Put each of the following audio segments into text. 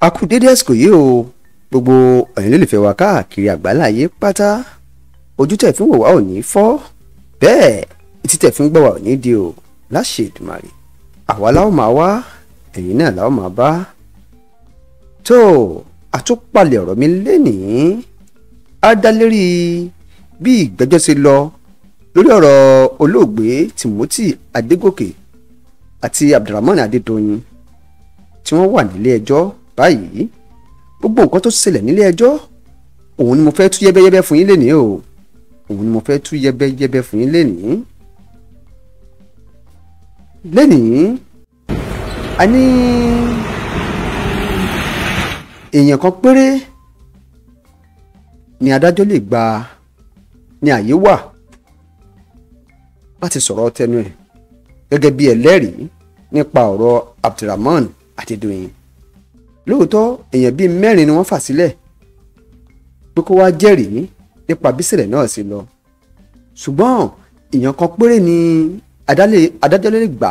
a kú dédé àsìkò yìí o gbogbo ẹ̀yin lólùfẹ́ wa káàkiri àgbáláyé pátá ojú tẹ̀ fi ń wò wá ò ní fọ́ bẹ́ẹ̀ etí tẹ̀ fi ń gbọ́ wá ò ní di o láṣẹ Èdùmàrè àwa la ó máa wá ẹ̀yin náà la ó máa bá tó àtúpalẹ̀ ọ̀rọ̀ mi lénìí á dá lérí bí ìgbẹ́jọ́ ṣe lọ lórí ọ̀rọ̀ olóògbé Timothy Adégòkè àti Abdulrahman Adédoyin tí wọ́n wà nílé ẹjọ́ báyìí gbogbo nǹkan tó ṣẹlẹ̀ nílé ẹjọ́ òun ni mo fẹ́ tú yẹ́bẹ́yẹ́bẹ́ fún yín lénìí o òun ni mo fẹ́ tú yẹ́bẹ́yẹ́bẹ́ fún yín lénìí. lénìí a ní èèyàn kan péré ni adájọ́ lè gba ní àyè wà láti sọ̀rọ̀ tẹnu ẹ̀ gẹ́gẹ́ bí ẹlẹ́rìí nípa ọ̀rọ̀ Abdulrahman Adédoyin lóòótọ́ èèyàn bíi mẹ́rin ni wọ́n fà sílẹ̀ pé kó wá jẹ́rìí nípa bísẹ̀lẹ̀ náà sí lọ ṣùgbọ́n èèyàn kan péré ni adájọ́ lè gbà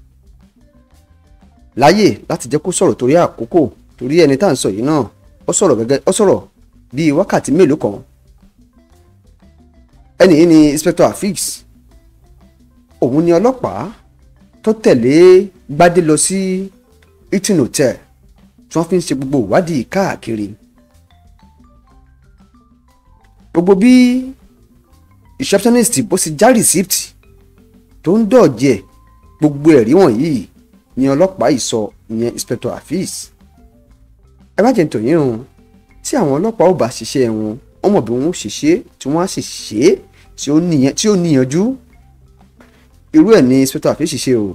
láyè láti jẹ́ kó sọ̀rọ̀ torí àkókò torí ẹni tá à ń sọ yìí náà ó sọ̀rọ̀ gẹ́gẹ́ ó sọ̀rọ̀ bíi wákàtí mélòó kan ẹni yìí ni inspector afix òun ni ọlọ́pàá tó tẹ̀lé gbadé lọ sí hilton hotel tí wọ́n fi ń ṣe gbogbo ìwádìí káàkiri gbogbo bí receptionist bó ṣe já receipt tó ń dọ̀jẹ̀ gbogbo ẹ̀rí wọ̀nyí ni ọlọ́pàá yìí sọ ìyẹn inspector afis ẹ má jẹ́ nítorí o tí àwọn ọlọ́pàá ò bá ṣiṣẹ́ wọn wọ́n mọ̀ bí wọ́n ó ṣe ṣe tí wọ́n á sì ṣe é tí ó níyanjú irú ẹ̀ ní inspector afis ṣe o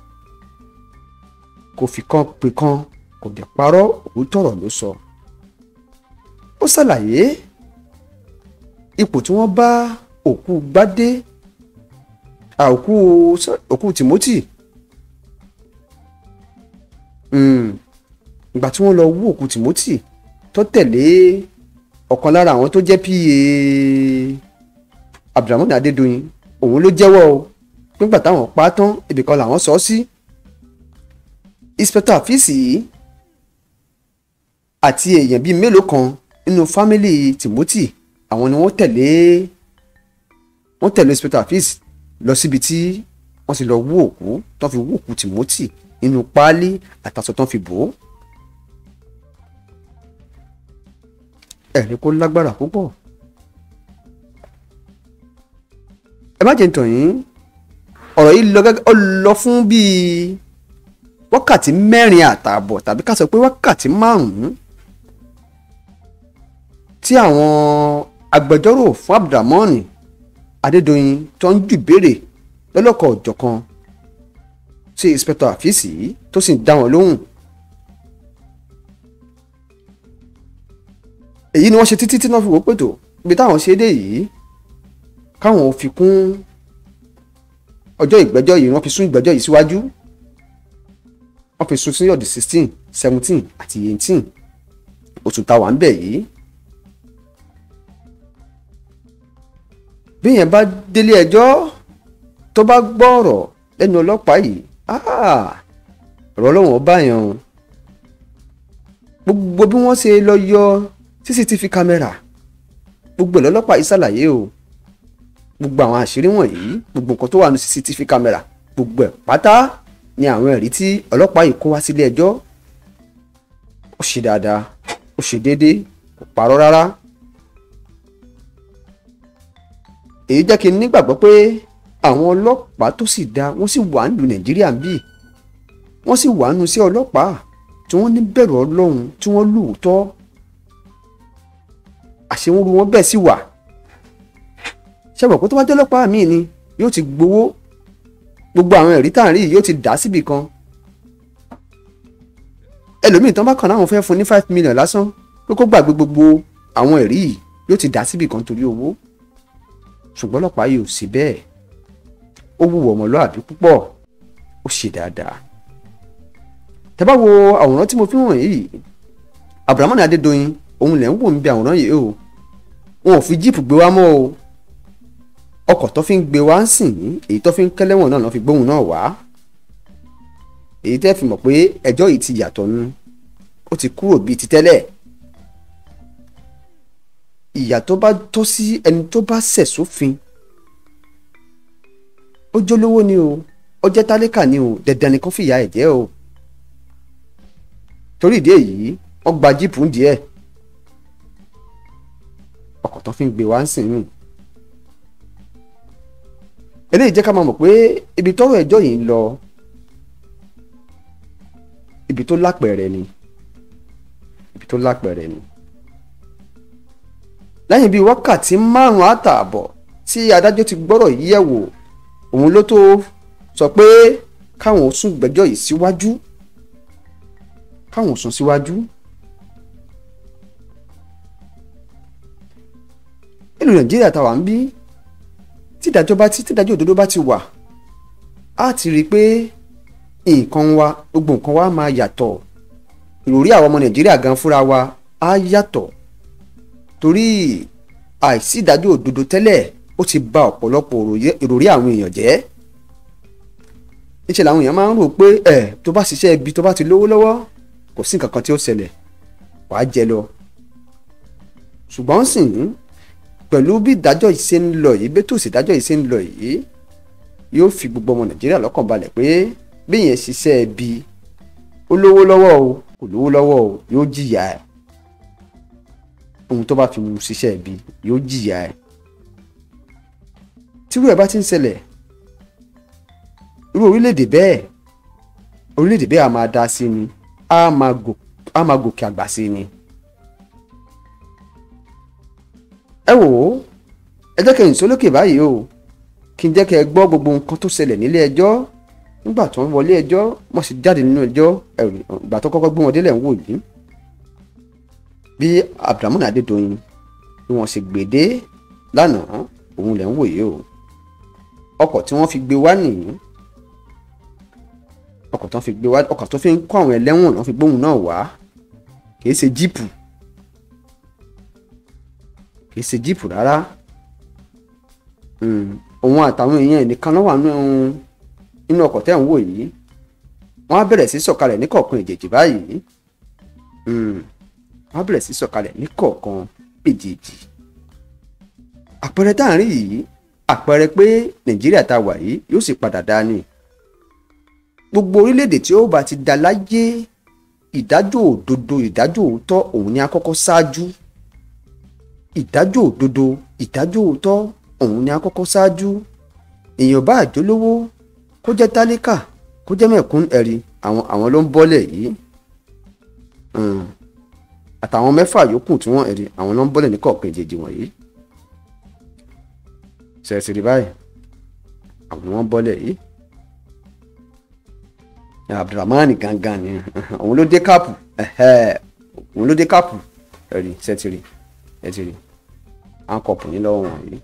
kò fi kan pè kan kò dẹ̀ parọ́ òótọ́ ọ̀rọ̀ ló sọ. ó ṣàlàyé ipò tí wọ́n bá òkú gbádé òkú òkú Timothy ìgbà tí wọ́n lọ wú òkú Timothy tó tẹ̀lé ọ̀kan lára àwọn tó jẹ́ pa Abdulrahman Adédoyin òun ló jẹ́wọ́ o nígbà táwọn pa á tán ibìkan làwọn sọ ọ́ sí inspector àfíìsì yìí àti èèyàn bíi mélòó kan nínú fámìlì Timothy àwọn ni wọ́n tẹ̀lé wọ́n tẹ̀lé inspector afis lọ síbi tí wọ́n ti lọ wú òkú tó fi wú òkú Timothy nínú páálí àtàṣọ tó fi bò ó. ẹ̀rí kó lágbára púpọ̀. ẹ má jẹ́ ntàn yín ọ̀rọ̀ yìí lọ fún bíi wákàtí mẹ́rin àtààbọ̀ tàbí ká sọ pé wákàtí márùn-ún tí àwọn agbẹjọ́rò fún Abdulrahman Adédoyin tó ń jù béèrè lọ́lọ́kọ̀ ọ̀jọ̀kan sí inspector àfíìsì tó sì ń dá wọn lóhùn. èyí ni wọ́n ṣe títí tí wọ́n fi wò pètò ibi táwọn ṣe dé yìí káwọn fi kún ọjọ́ ìgbẹ́jọ́ yìí wọ́n fi sún ìgbẹ́jọ́ yìí síwájú wọ́n fi sún sí ọ̀dì sixteen seventeen àti eighteen oṣù táwa ń bẹ̀ yìí. bí yẹn bá délé ẹjọ́ tó bá gbọ́ ọ̀rọ̀ lẹ́nu ọlọ́pàá yìí ọ̀rọ̀ ọlọ́wọ́n bá yẹn o gbogbo bí wọ́n ṣe lọ yọ cctv kámẹ́rà gbogbo ẹ̀ lọ́lọ́pàá yìí ṣàlàyé o gbogbo àwọn àṣírí wọ̀nyí gbogbo nǹkan tó wà ní cctv kámẹ́rà gbogbo ẹ̀ pátá ni àwọn ẹ̀rí tí ọlọ́pàá yìí kó wá sílé ẹjọ́ ó ṣe dáadáa ó ṣe déédéé kò parọ́ rárá. èyí jẹ́ kí n nígbàgbọ́ pé àwọn ọlọ́pàá tó sì dá wọ́n sì wà nílùú nàìjíríà ń bì wọ́n sì wà nù sí ọlọ́pàá tí wọ́n ní bẹ̀rù ọlọ́run tí wọ́n lóòótọ́ àṣewọ́n ru wọn bẹ́ẹ̀ sì wà ṣẹ́wọ̀n kó tó wá jẹ́ ọlọ́pàá míì ni yóò ti gbowó gbogbo àwọn ẹ̀rí tá à ń rí yìí yóò ti dá síbì kan ẹlòmíì tán bá kàn láwọn fẹ́ fún ní five million lásán pé kó gbàgbé gbogbo àwọn ẹ̀rí yìí yóò ti dá síbì kan torí owó ṣùgbọ́n ọlọ́pàá yìí ò sí bẹ́ẹ̀ ó wúwo ọmọlúàbí púpọ̀ ó ṣe dáadáa tẹ́ bá wo àwòrán tí mo fi hàn yìí Abdulrahman Adédoyin òun lẹ̀ ń wò ń bí àwòrán yìí o wọn ò fi jíìpù gbé wá mọ́ o ọkọ̀ tó fi ń gbé wá ń sìn èyí tó fi ń kẹ́lẹ́wọ̀n náà lọ́ fi gbóhùn náà wá èyí tẹ́ fi mọ̀ pé ẹjọ́ yìí ti yàtọ̀ nu ó ó ti kúrò bíi ti tẹ́lẹ̀ ìyà tó bá tọ́ sí ẹni tó bá ṣẹ̀ sófin ó jólówó ni o ó jẹ́ tálíkà ni o dandan ni kó fìyà ẹ̀ jẹ́ o torí ìdí èyí wọ́n gba jíìpù ń díẹ̀ ọkọ̀ tó fi ń gbé wá ń sìn rìn eléyìí jẹ́ ká máa mọ̀ pé ibi tọ́rọ̀ ẹjọ́ yìí ń lọ ibi tó lápẹ̀rẹ̀ ni ibi tó lápẹ̀rẹ̀ ni lẹ́yìn bíi wákàtí márùn-ún àtààbọ̀ tí adájọ́ ti gbọ́rọ̀ yìí yẹ̀ wò òun ló tó sọ pé káwọn sún gbẹ́jọ́ yìí síwájú káwọn sún síwájú. nílùú nàìjíríà táwa ń bí tídájọ́ bá ti tídájọ́ òdodo bá ti wà á ti rí i pé nǹkan wa gbogbo nǹkan wa máa yàtọ̀ ìròrí àwọn ọmọ nàìjíríà gan fúnra wa á yàtọ̀ torí àìsí ìdájọ́ òdodo tẹ́lẹ̀ ó ti bà ọ̀pọ̀lọpọ̀ ìròrí àwọn èèyàn jẹ́ níṣẹ́ làwọn èèyàn máa ń rò pé ẹ̀ tó bá ṣiṣẹ́ ibi tó bá ti lówó lọ́wọ́ kò sí nǹkan kan tí ó ṣẹlẹ̀ wàá jẹ lọ ṣùgbọ́n sìn pẹ̀lú bí ìdájọ́ yìí ṣe ń lọ yìí bí tòsí ìdájọ́ yìí ṣe ń lọ yìí yóò fi gbogbo ọmọ nàìjíríà lọ́kàn balẹ̀ pé bí yẹn ṣiṣẹ́ ibi ó lówó lọ́wọ́ o kò lówó lọ́wọ́ o yóò jìyà ẹ̀ ohun tó bá fi mu ṣiṣẹ́ ibi yóò jìyà ẹ̀ tírú ẹ̀ bá ti ń ṣẹlẹ̀ irú orílẹ̀-èdè bẹ́ẹ̀ orílẹ̀-èdè bẹ́ẹ̀ a máa dá sí ni a máa gòkè àgbà sí ni. ẹ wò ó ẹ jẹ́ kí n sólókè báyìí o kí n jẹ́ kí ẹ gbọ́ gbogbo nǹkan tó ṣẹlẹ̀ nílé ẹjọ́ nígbà tó ń wọlé ẹjọ́ wọ́n sì jáde nínú ẹjọ́ ìgbà tó kọ́kọ́ gbé wọn délẹ̀ ń wò yìí bí Abdulrahman Adédoyin bí wọ́n ṣe gbèdé lánàá òun lẹ̀ ń wò yìí o ọkọ̀ tí wọ́n fi gbé wá nìyí ọkọ̀ tó fi gbé wá ọkọ̀ tó fi ń kó àwọn ẹlẹ́wọ̀n náà fi gbóhùn náà wá kì í ṣe jíìpù kì í ṣe jíìpù rárá òun àtàwọn èèyàn nìkan ló wà nínú ọkọ̀ tẹ́ ń wò yìí wọ́n á bẹ̀rẹ̀ sí sọ̀kalẹ̀ ní kọ̀ọ̀kan èjèèjì báyìí wọ́n á bẹ̀rẹ̀ sí sọ̀kalẹ̀ ní kọ̀ọ̀kan èjèèjì àpẹẹrẹ tá à ń rí yìí àpẹẹrẹ pé nàìjíríà tá a wà yìí yóò sì padà dá ní gbogbo orílẹ̀-èdè tí ó bá ti dá láyé ìdájọ́ òdodo ìdájọ́ òótọ́ òun ni a kọ́kọ́ ṣáájú ìdájọ́ òdodo ìdájọ́ òótọ́ òun ni a kọ́kọ́ ṣáájú èèyàn bá àjólówó kó jẹ́ tálíkà kó jẹ́ mẹ̀kún ẹ̀rí àwọn àwọn ló ń bọ́lẹ̀ yìí àtàwọn mẹ́fà yòókù tí wọ́n ẹ̀rí àwọn ló ń bọ́lẹ̀ ní kọ̀ọ̀kan ìjèjì wọ̀nyí ṣẹ̀ṣìrì báyìí àwọn ni wọ́n bọ́lẹ̀ yìí Abdulrahman gangan ni òun ló dé káàpù òun ló dé káàpù ẹ̀rí ṣẹ̀ṣìrì ẹ̀ṣìrì àǹkọ̀pù ní lọ́wọ́ wọ̀nyí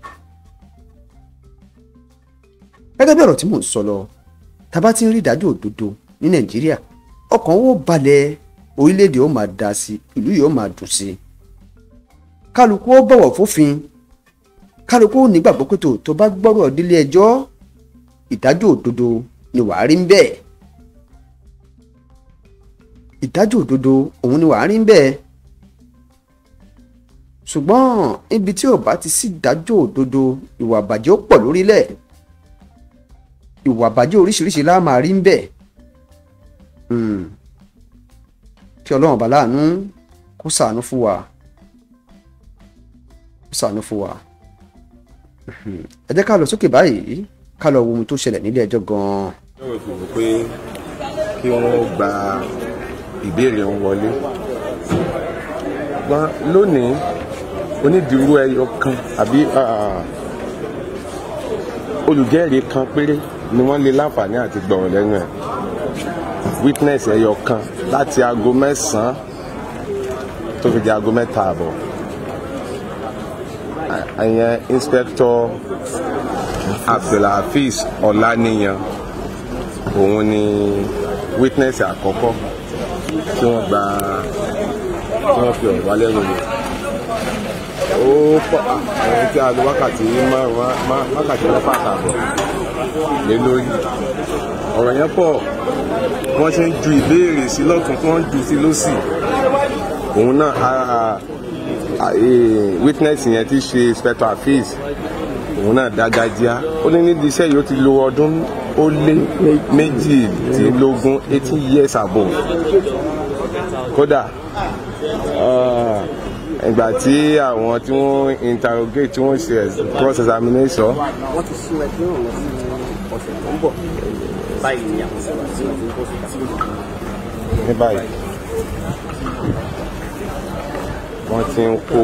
gẹ́gẹ́ bí ọ̀rọ̀ tí mò ń sọ lọ tá a bá ti ń rí ìdájọ́ òdodo ní nàìjíríà ọkàn ó balẹ̀ orílẹ̀-èdè ó máa da sí ìlú yìí ó máa dùn sí kálukú ó bọ̀wọ̀ fófin kálukú ó nígbàgbọ́ pé tó tó bá gbọ́rọ̀ délé ẹjọ́ ìdájọ́ òdodo ni wàá rí ń bẹ́ẹ̀ ìdájọ́ òdodo òun ni wàá rí ń bẹ́ẹ̀ ṣùgbọ́n ibi tí ò bá ti sí ìdájọ́ òdodo ìwà àbàjẹ́ ó pọ̀ lórílẹ̀ ìwà àbàjẹ́ oríṣiríṣi la máa rí ń bẹ̀ kí ọlọ́run bá láàánú kó ṣàánú fún wa kó ṣàánú fún wa ẹ jẹ́ ká lọ sókè báyìí ká lọ wo ohun tó ṣẹlẹ̀ nílé ẹjọ́ gan-an. yóò fi wò pé kí wọ́n gba ìbéèrè wọn wọlé ṣùgbọ́n lónìí onídìrú ẹyọ kan àbí olùjẹ́rìí kan péré ni wọ́n lè láǹfààní àti gbọ̀rọ̀ lẹ́nu ẹ̀ witness ẹyọ kan láti aago mẹ́sàn-án tó fi di aago mẹ́ta àbọ̀ ìyẹn inspector abdulhafiz ọláníyan òun ni witness àkọ́kọ́ tí wọ́n gba tí wọ́n fi ọ̀rọ̀ wá lẹ́nu wò ó pọ̀ àwọn tí a lo wákàtí wákàtí mẹ́fà àtààbọ̀ lé lórí ọ̀rọ̀ yẹn pọ̀ wọ́n ṣe ń ju ìbéèrè sí lọ́tún tí wọ́n ń ju sí lọ́sì òun náà ah, ah, eh, witness yẹn ti ṣe inspector afeez òun náà dágájíá ó ní nídìí iṣẹ́ yìí ó ti lo ọdún ó lé méjìdínlógún eighteen years above kódà ah, ìgbà tí àwọn tí wọ́n interrogate tí wọ́n ṣe cross examination wọ́n ti sún ẹgbẹ́ ọ̀hún lọ sí ọ̀sẹ̀ tó ń bọ̀ báyìí ni àwọn sọ̀rọ̀ sí wọn ti ń bọ̀ síta. ní báyìí wọ́n ti ń kó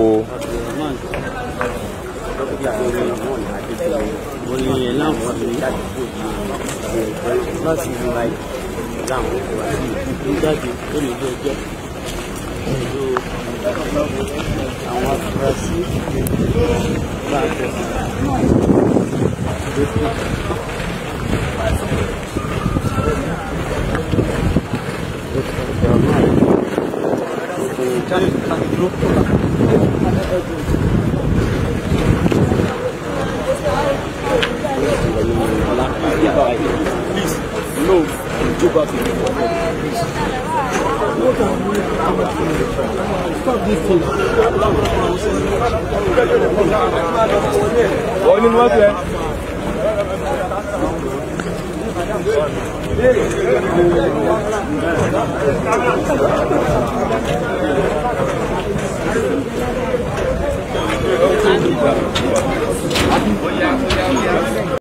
wọ́n ní ẹ̀ láwọn ní láti rí báyìí láwọn ìwádìí ìlú jáde ó lè jẹ́ jẹ́ pẹ̀lú àwọn afurasí bá a tẹ̀ Please, no, go back to the Stop this thing. wọ́n ní wọ́n fẹ́.